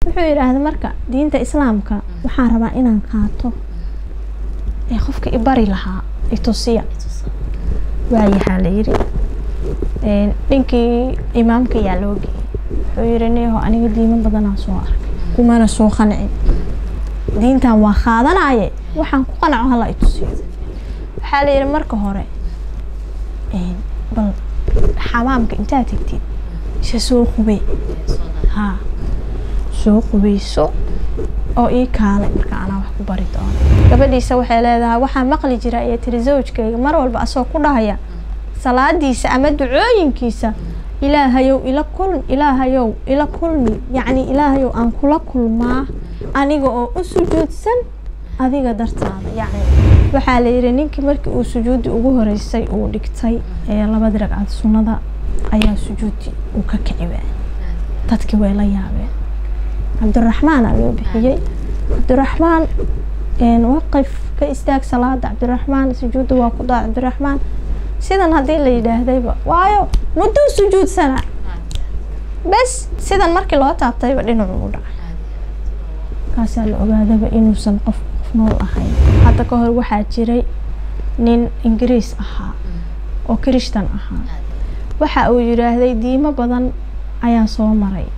wuxuu yidhaahda marka diinta islaamka waxaan rabaa inaan qaato ee qofka i bari lahaa itusiya waayahaa la yidhi Een, ninkii imaamka yaa loo geeyey wuxuu yidhi neeho aniga diimo badanaa soo arkay kumana soo qancin diintan waa qaadanaye waxaan ku qanaco hala itusiyo waxaa la yidhi marka hore een, bal xamaamka intaad tegtid isa soo qubey haa soo qubeyso oo ii kaalay marka anaa wax ku bari doono gabadhiisa waxay leedahay waxaan maqli jira iyo tiri zawjkayga mar walba asoo ku dhahaya salaadiisa ama ducooyinkiisa ilaahayow ila kulm ilaahayow ila kulmi yacni ilaahayow aan kula kulmaa aniga oo u sujuudsan adiga dartaada yacni waxaa la yidhi ninkii markii uu sujuudi ugu horeysay uu dhigtay ee labadii ragcad sunnada ayaa sujuudi uu ka kici waayay dadkii way la yaabeen cabdiraxmaana loo bixiyey cabdiraxmaan een, waqif ka istaag salaada cabdiraxmaan sujuudda waa ku daa cabdiraxmaan sidan haddii la yidhaahdayba waayo mudduu sujuudsanaa bes sidan markii loo taabtayba dhinacu u dhacay kaasaa la ogaadaba inuusan qof qof nool ahayn hadda ka hor waxaa jiray nin ingiriis ahaa oo kirishtan ahaa waxa uu yidhaahday diimo badan ayaa soo maray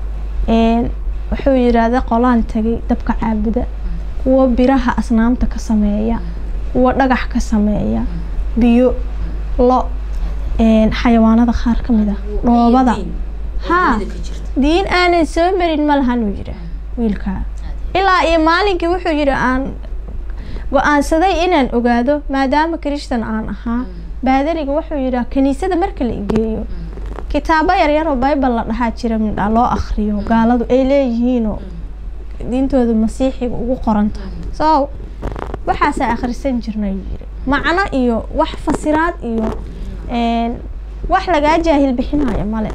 Een, wuxuu yidhaahday qolaan tagay dabka caabuda kuwo biraha asnaamta ka sameeya kuwo dhagax ka sameeya biyo lo een, xayawaanada qaar ka mid ah dhoobada haa diin aanan soo marin ma lahan uu yidhaah wiilkaa ilaa iyo maalinkii wuxuu yidhi aan go-aansaday inaan ogaado maadaama kirishtan aan ahaa baadariga wuxuu yidhaah kiniisada marka la igeeyo kitaabo yaryar oo bible la dhahaa jira midha loo akhriyo gaaladu ay leeyihiinoo diintooda masiixiga ugu qoran tahay so waxaasaa akhrisan jirnay yuu yidhi macno iyo wax fasiraad iyo een, wax lagaa jaahil bixinayo male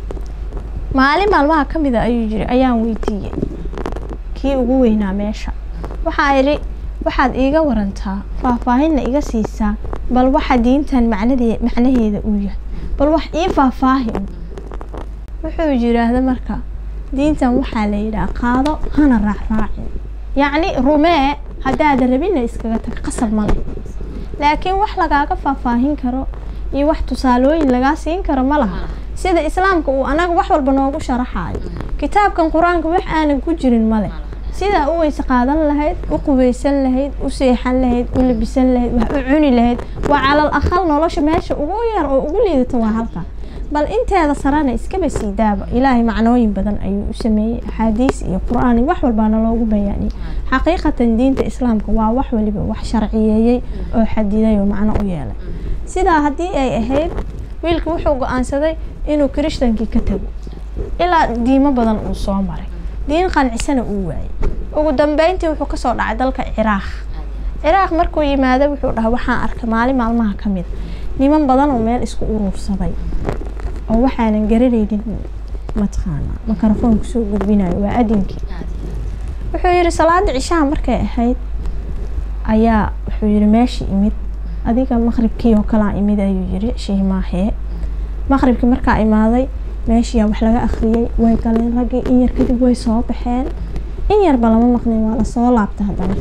maalin maalmaha ka mida ayuu yiri ayaan weydiiyey kii ugu weynaa meesha waxaa idhi waxaad iiga warantaa faahfaahinna iga siisaa bal waxa diintan macnadee macnaheeda uu yahay bal wax ii faahfaahi un wuxuu yidhaahda marka diintan waxaa la yidhaha qaado hana raacraacin yacni rumee haddaada rabinna iskaga tag qasab ma leh laakiin wax lagaaga faahfaahin karo iyo wax tusaalooyin lagaa siin karo ma laha sida islaamka uu anaga wax walba noogu sharaxayo kitaabkan qur-aanka wax aanan ku jirin male sidaa u weyse qaadan lahayd u qubaysan lahayd u seexan lahayd u labisan lahayd wax u cuni lahayd waa calal aqal nolosha meesha ugu yar oo ugu liidata waa halka bal inteeda sarana iskaba sii daaba ilaahay macnooyin badan ayuu u sameeyey axaadiis iyo qur-aan iyo wax walbaana loogu bayaaniyey xaqiiqatan diinta islaamka waa wax waliba wax sharciyeeyey oo xadiday oo macno u yeelay sidaa haddii ay ahayd wiilka wuxuu go-aansaday inuu kirishtankii ka tago ilaa diimo badan uu soo maray diin qancisana uu waayey ugu dambeyntii wuxuu kasoo dhacay dalka ciraaq ciraaq markuu yimaado wuxuu dhahay waxaan arkay maalin maalmaha ka mid niman badan oo meel isku uruursaday oo waxaanan garanaynin mataqaana makarafoon kusoo gudbinayo waa adinkii wuxuu yidhi salaada cishaha markay ahayd ayaa wuxuu yidhi meeshii imid adiga maqribkii oo kalaa imid ayuu yidhi shiimaahee maqribkii markaa imaaday meeshiyaa wax laga akhriyey way galeen raggii in yar kadib way soo baxeen in yarba lama maqnin waa lasoo laabta haddana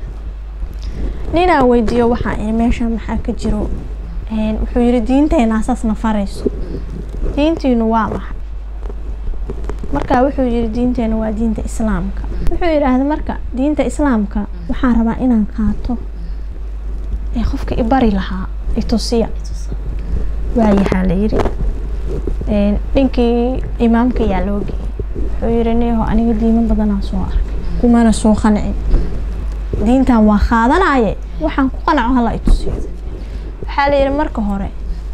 ninaa weydiiyo waxaa ii meesha maxaa ka jiro wuxuu yidhi diinteena asaasna farayso diintiinu waa maxay markaa wuxuu yidhi diinteena waa diinta islaamka wuxuu yidhaahda marka diinta islaamka waxaan rabaa inaan qaato ee qofka i bari lahaa itusiya waayahaa la yidhi ninkii imaamka yaa loo geeyey wuxuu yidhi neeho aniga diimo badanaa soo arkay kumana soo qancin diintan waa qaadanaye waxaan ku qanaco hala itusiyo waxaa la yidhi marka hore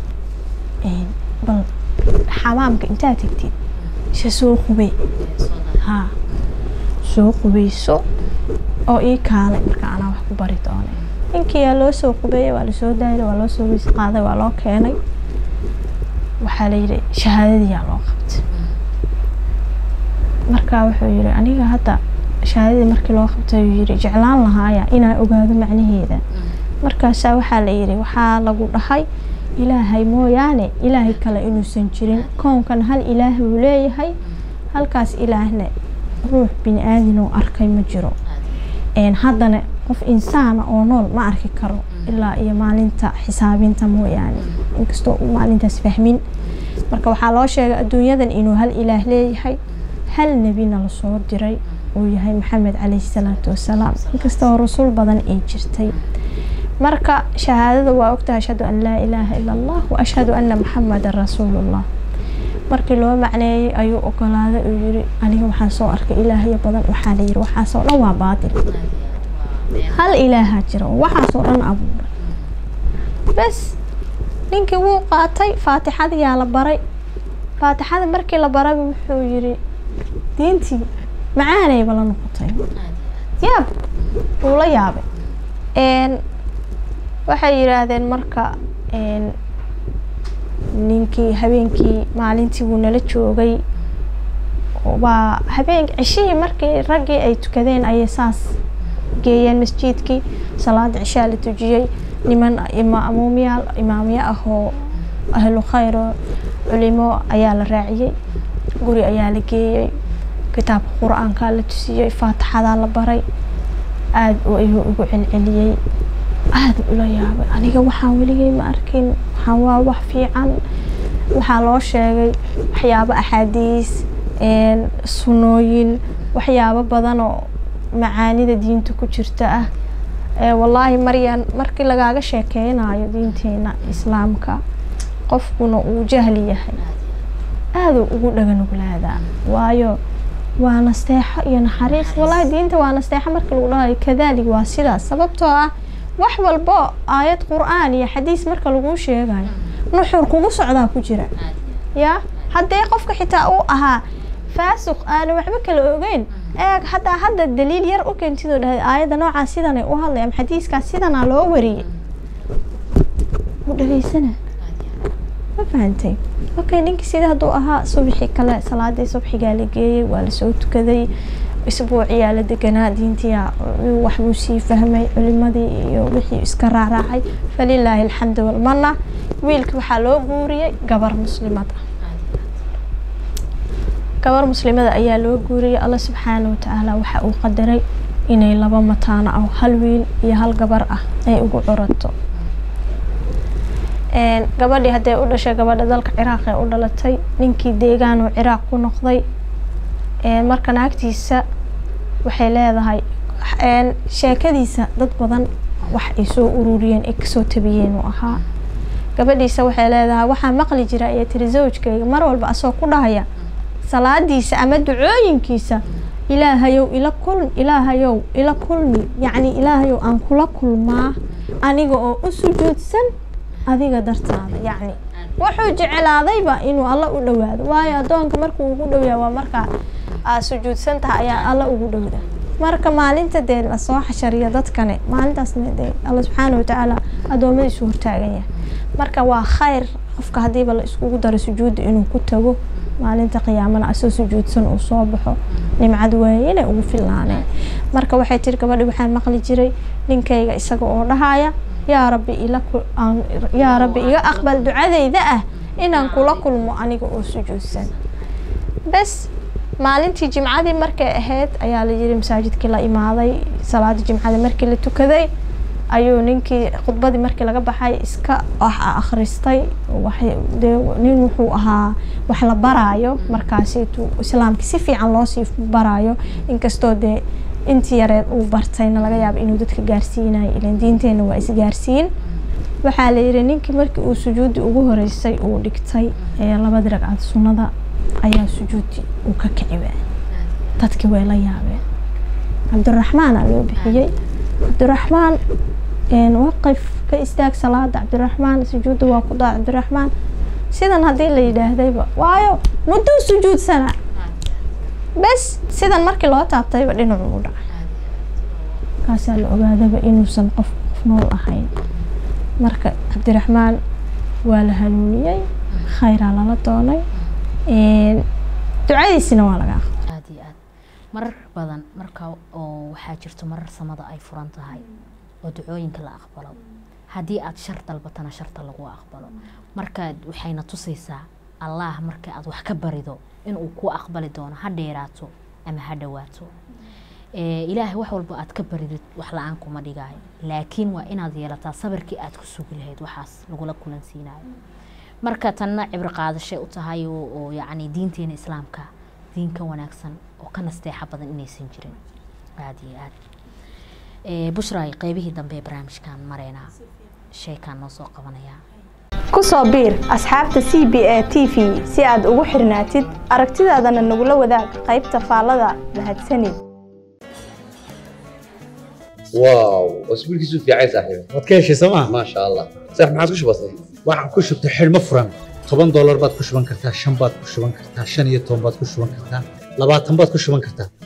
bal xamaamka intaad tegtid isa soo qubey haa soo qubeyso oo ii kaalay marka anaa wax ku bari doone ninkiyaa loo soo qubeeyey waa lasoo daayay waa loo soo weys qaaday waa loo keenay waxaa la yidhi shahaadadiyaa loo qabtay markaa wuxuu yidhi aniga hadda shahaadadii markii loo qabtay uu yidhi jeclaan lahaaya inaan ogaado macnaheeda markaasaa waxaa la yidhi waxaa lagu dhahay ilaahay mooyaane ilaahay kale inuusan jirin koonkan hal ilaah buu leeyahay halkaas ilaahna ruux bini aadin oo arkay ma jiro haddana qof insaana oo nool ma arki karo ilaa iyo maalinta xisaabinta mooyaane inkastoo uu maalintaas fahmin marka waxaa loo sheegay adduunyadan inuu hal ilaah leeyahay hal nebina lasoo diray uu yahay maxamed caleyhi salaatu wasalaam inkastoo rasul badan ay jirtay marka shahaadada waa ogtahay ashhadu an laa ilaaha ila allah wa ashhadu anna maxamedan rasuulullah markii loo macneeyey ayuu ogolaaday uu yiri aniga waxaan soo arkay ilaahyo badan waxaa la yiri waxaasoo dhan waa baatil hal ilaaha jira oo waxaasoo dhan abuuray bes ninkii wuu qaatay faatixadayaa la baray faatixada markii la barayba wuxuu yiri diintii macaanayba la noqotay yaab wuu la yaabay waxay yidhaahdeen marka ninkii habeenkii maalintii wuu nala joogay waa habeen ceshihii markii raggii ay tukadeen ayay saas geeyeen masjidkii salaada cishaa la tujiyey niman imaamuumyaal imaamyo ah oo ahlu khayr oo culimo ayaa la raaciyey guri ayaa la geeyey kitaabka qur-aankaa la tusiyey faatixadaa la baray aada ayuu ugu celceliyey aada ula yaabay aniga waxaan weligay ma arkin waxaan waa wax fiican waxaa loo sheegay waxyaabo axaadiis sunooyin waxyaabo badan oo macaanida diinta ku jirta ah wallaahi maryan markii lagaaga sheekeynayo diinteena islaamka qofkuna uu jahli yahay aaduu ugu dhaganugulaadaa waayo waa nasteexo iyo naxariis wallaahi diinta waa nasteexo markii lagu dhahayo kadalik waa sidaas sababtoo ah wax walbo aayad qur-aan iyo xadiis marka laguu sheegayo nuxur kugu socdaa ku jira yaa haddee qofka xitaa uu ahaa faasuq aana waxba kala ogeyn eeg haddaa hadda daliil yar u keentidoo dhahay aayadda noocaas sidanay u hadlay ama xadiiskaas sidanaa loo wariyey u dhageysana ma fahantay okay ninkii sida hadduu ahaa subxi kale salaadii subxigaa la geeyey waa lasoo tukaday isbuuciyaa la deganaa diintiyaa waxbuu sii fahmay culimadii iyo wixii iska raaraacay falilaahi alxamdu walmana wiilka waxaa loo guuriyey gabar muslimad ah gabar muslimada ayaa loo guuriyey alla subxaana watacaala waxa uu qadaray inay laba mataano ah hal wiil iyo hal gabar ah ay ugu curato gabadhii haddee u dhashay gabadha dalka ciraaq ee u dhalatay ninkii deegaanuu ciraaq ku noqday marka naagtiisa waxay leedahay sheekadiisa dad badan wax ay soo ururiyeen ay kasoo tabiyeen uu ahaa gabadhiisa waxay leedahay waxaa maqli jira ayay tiri zawjkayga mar walba asoo ku dhahaya salaadiisa ama ducooyinkiisa ilaahayow ila kulm ilaahayow ila kulmi yacni ilaahayow aan kula kulmaa aniga oo u sujuudsan adiga dartaada yacni wuxuu jecelaadayba inuu alla u dhowaado waayo addoonka markuu ugu dhowyaa waa markaa aad sujuudsan tahay ayaa alla ugu dhowda marka maalinta dee lasoo xashariyo dadkane maalintaasna dee alla subxaana watacaala addoommadiisu hortaagan yahay marka waa khayr qofka haddiiba la iskugu daro sujuudda inuu ku tago maalinta qiyaamana asoo sujuudsan uu soo baxo nimcad waaye inay ugu fillaaneen marka waxay tiri gabadhi waxaan maqli jiray ninkayga isaga oo dhahaya yaa rabbi ila yaa rabbi iga aqbal ducadayda ah inaan kula kulmo aniga oo sujuudsan bes maalintii jimcadii markay ahayd ayaa la yiri masaajidkii la imaaday salaada jimcada markii la tukaday ayuu ninkii khudbadii markii laga baxay iska akhristay de nin wuxuu ahaa wax la baraayo markaasitu islaamkii si fiican loosii baraayo inkastoo dee intii yareed uu bartayna laga yaaba inuu dadka gaarsiinayo ilan diinteenna waa isgaarsiin waxaa la yidhi ninkii markii uu sujuudi ugu horeysay uu dhigtay ee labadii ragcad sunnada ayaa sujuudi uu ka kici waayay dadkii way la yaabeen cabdiraxmaana loo bixiyey cabdiraxmaan waqif ka istaag salaada cabdiraxmaan sujuudda waa ku daa cabdiraxmaan sidan haddii la yidhaahdayba waayo mudduu sujuudsana bes sidan markii loo taabtayba dhinacu u dhacay kaasaa la ogaadaba inuusan qof qof nool ahayn marka cabdiraxmaan waa la hanuuniyey khayraa lala doonay ducadiisina waa laga aqbalay aada iyo aad marar badan marka oo waxaa jirto marar samada ay furan tahay oo ducooyinka la aqbalo haddii aad shar dalbatana sharta lagu aqbalo markaad waxayna tusaysaa allah marka aad wax ka barido inuu ku aqbali doono ha dheeraato ama ha dhawaato Ee, ilaahay wax walba aad ka baridid wax la-aan kuma dhigaayo laakiin waa inaad yeelataa sabirkii aad ku sugi lahayd waxaas lagula kulansiinayo marka tanna cibro qaadashay u tahay oo oo yacni diinteena islaamka diin ka wanaagsan oo ka nasteexa badan inaysan jirin aada iyo aad Ee, bushray qeybihii dambe ee barnaamijkan mareynaa sheekaan noo soo qabanayaa ku soo biir asxaabta c b a t v si aad ugu xirnaatid aragtidaadana nagula wadaag qaybta faallada mahadsanid واو اسبوع كيسو في عايز صاحبي waad ka heshay sooma ما شاء الله صح ما عادش بسيط waxaan ku shubtay xidhmo furan toban doolar baad ku shuban kartaa shan baad ku shuban kartaa shan iyo toban baad ku shuban kartaa labaatan baad ku shuban kartaa